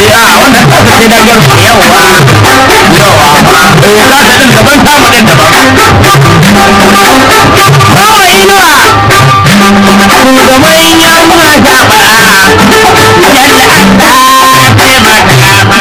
a wannan kasa ce da yar yawa yawa eh kasa din daban tamu din daban bawa inuwa shugaban yan mata bara yalla Allah taimaka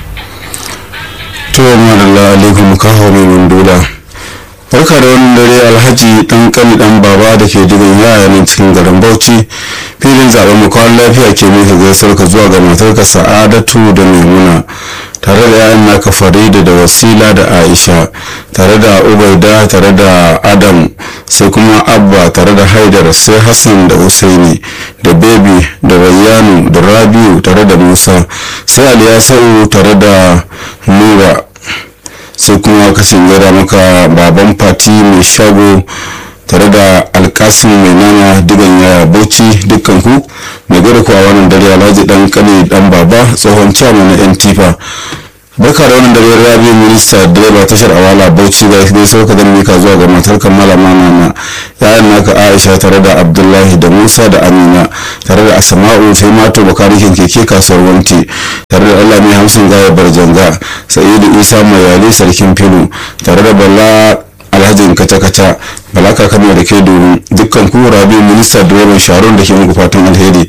to madalla alaikum kawo mai mandula barka da wannan dare alhaji dan kani dan baba da ke digan yaya nan cikin garin bauchi filin zaben mu kawai lafiya ke mika gaisuwar ka zuwa ga matarka sa'adatu da maimuna tare da yayan naka farida da wasila da aisha tare da ubaida tare da adam sai kuma abba tare da haidar sai hassan da husaini da bebi da rayyanu da rabiu tare da musa sai aliyasau tare da nura sai kuma kashin gara maka baban fati mai shago tare da alkasin mai nama digan yaya bauchi dukkan ku mai gada kuwa wannan dare alhaji dan kane dan baba tsohon chairman na yan tifa barka da wannan dare rabi minista direba tashar awala bauchi ga dai sauka da mika zuwa ga matar kammala mana yayan naka aisha tare da abdullahi da musa da amina tare da asma'u sai mato bakarikin keke kasuwar wanti tare da allah mai hamsin gaya barjanga sa'idu isa mayali sarkin filu tare da bala alhajin kaca-kaca balaka kano da ke domin dukkan ku rabi minista direban sharon da ke muku fatan alheri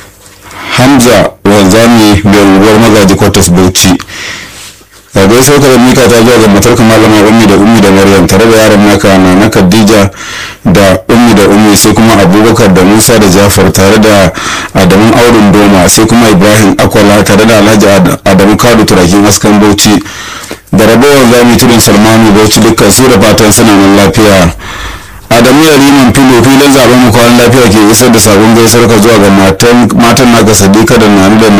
hamza wanzami mai unguwar magaji kwatas bauchi ga gaisuwar ka da mika ta zuwa ga matar malama ummi da ummi da maryam tare da yaran naka na na khadija da ummi da ummi sai kuma abubakar da musa da jafar tare da adamu aurin doma sai kuma ibrahim akwala tare da alhaji adamu kadu turakin askan bauchi da rabowar zami tudun salmanu bauchi dukkan su da fatan suna nan lafiya adamu ya riman filo filin zaben mu kwanan lafiya ke isar da sabon gaisuwar ka zuwa ga matan naka sadika da nanu da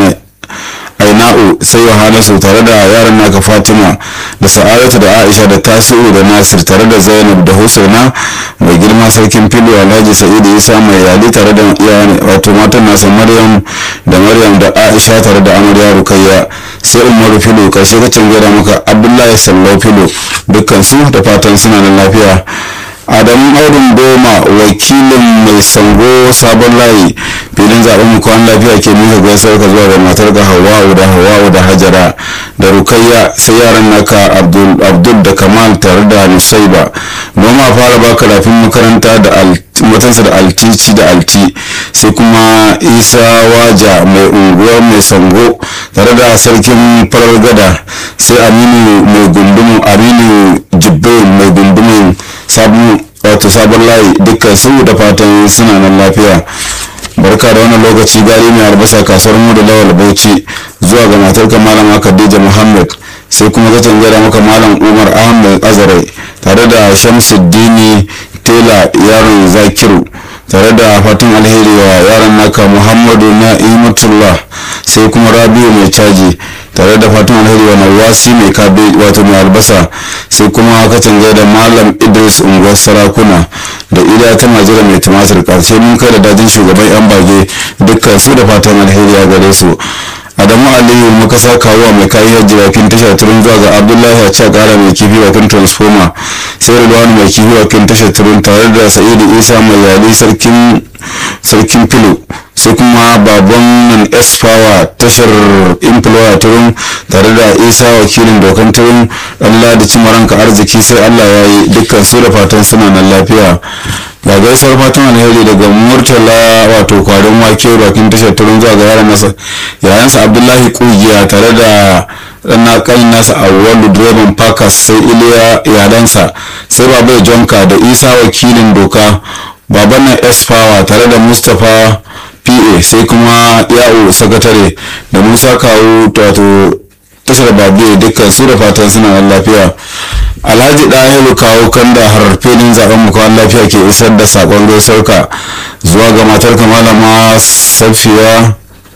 aina'u sai yohanasu tare da yaran naka fatima da sa'adatu da aisha da tasi'u da nasir tare da zainab da husaina mai girma sarkin filo alhaji sa'idu isa mai yali tare da iyayen wato matan nasa maryam da maryam da aisha tare da amarya rukayya sai umaru filo karshe ka canjara maka abdullahi sallau filo dukkan su da fatan suna da lafiya adamu aurin doma wakilin mai sango sabon layi filin zaben mu kwan lafiya ke mika gaisuwar ka zuwa ga matar ga hawa'u da hawa'u da hajara da rukayya sai yaran naka abdul da kamal tare da nusaiba noma fara baka rafin makaranta da matansa da altici da alti sai kuma isa waja mai unguwar mai sango tare da sarkin farar gada sai aminu mai gundumin aminu jibbe mai gundumin sabon wato sabon layi dukkan su da fatan suna nan lafiya barka da wannan lokaci gari mai albasa kasuwar mu da lawal bauchi zuwa ga matar malama khadija muhammad sai kuma ka canjara maka malam umar ahmad azare tare da shamsuddini tela yaron zakiru tare da fatan alheri wa yaran naka muhammadu na'imatullah sai kuma rabiu mai caji tare da fatan alheri wa nawasi mai kabe wato mai albasa sai kuma ka canja da malam idris unguwar sarakuna da ida ta majira mai tumatir karshe mun kai da dajin shugaban yan bage dukkan su da fatan alheri a gare su adamu aliyu muka sa kawo mai kayan jirakin tashar turun zuwa ga abdullahi a ce kara mai kifi wakin transformer sai rilwani mai kifi wakin tashar turun tare da sa'idu isa mai yali sarkin sarkin filo sai kuma baban nan s power tashar employer turun tare da isa wakilin dokan turun allah da cimaranka arziki sai allah ya yi dukkan su da fatan suna nan lafiya ga gaisuwar fatan alheri daga murtala wato kwarin wake bakin tashar turun zuwa ga yaran nasa yayansa abdullahi kugiya tare da na kanin nasa a wani direban pakas sai iliya iyalansa sai babai jonka da isa wakilin doka baban na s power tare da mustapha pa sai kuma ya'u sakatare da musa kawo wato tashar babu dukkan su da fatan suna lafiya alhaji ɗahiru kawo kan da har filin zaben mu kawai lafiya ke isar da sakon gaisarka zuwa ga matar malama safiya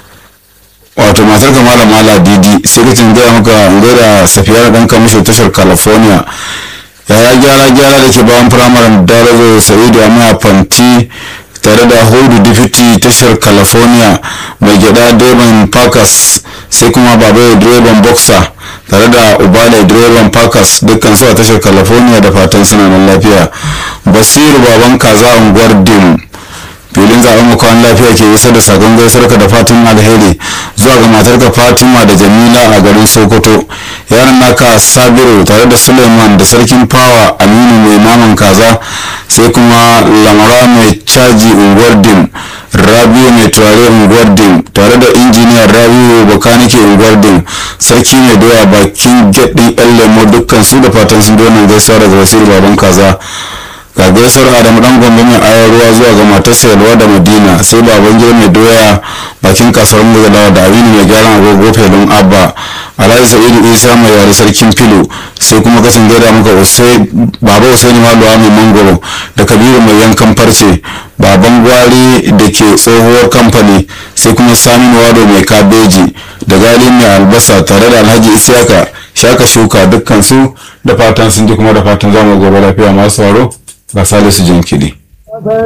wato matar malama ladidi sai ka gaya maka gaida safiya dan kamishin tashar california yaya gyara gyara da ke bayan firamaren darazo sa'idu amma fanti tare da hudu difiti tashar california mai gyada direban parkers sai kuma babai direban boxer tare da ubale direban parkers dukkan su a tashar california da fatan suna nan lafiya basiru baban kaza unguwar dim filin zaben makon lafiya ke isar da sakon gaisarka da fatan alheri zuwa ga matarka fatima da jamila a garin sokoto yaran naka sabiru tare da suleiman da sarkin fawa aminu mai naman kaza sai kuma lamara mai caji unguwar dim rabiu mai turare unguwar dim tare da injiniyar rabiu bakanike unguwar dim sarki mai doya bakin gyaɗin yan lemo dukkan su da fatan sun wannan gaisuwa daga wasiru baban kaza ga gaisuwar adamu dan gombe mai ayar ruwa zuwa ga matarsa yalwa da madina sai baban gida mai doya bakin kasuwar mugalawa da aminu mai gyaran agogo felin abba alhaji sa'idu isa mai yare sarkin filo sai kuma kasan gaida muka baba usaini maluwa mai mangoro da kabiru mai yankan farce baban gwari da ke tsohuwar kamfani sai kuma saminu wado mai kabeji da gali mai albasa tare da alhaji isiyaka shaka shuka dukkan su da fatan sun ji kuma da fatan zamu gobe lafiya masu waro ga salisu jinkiri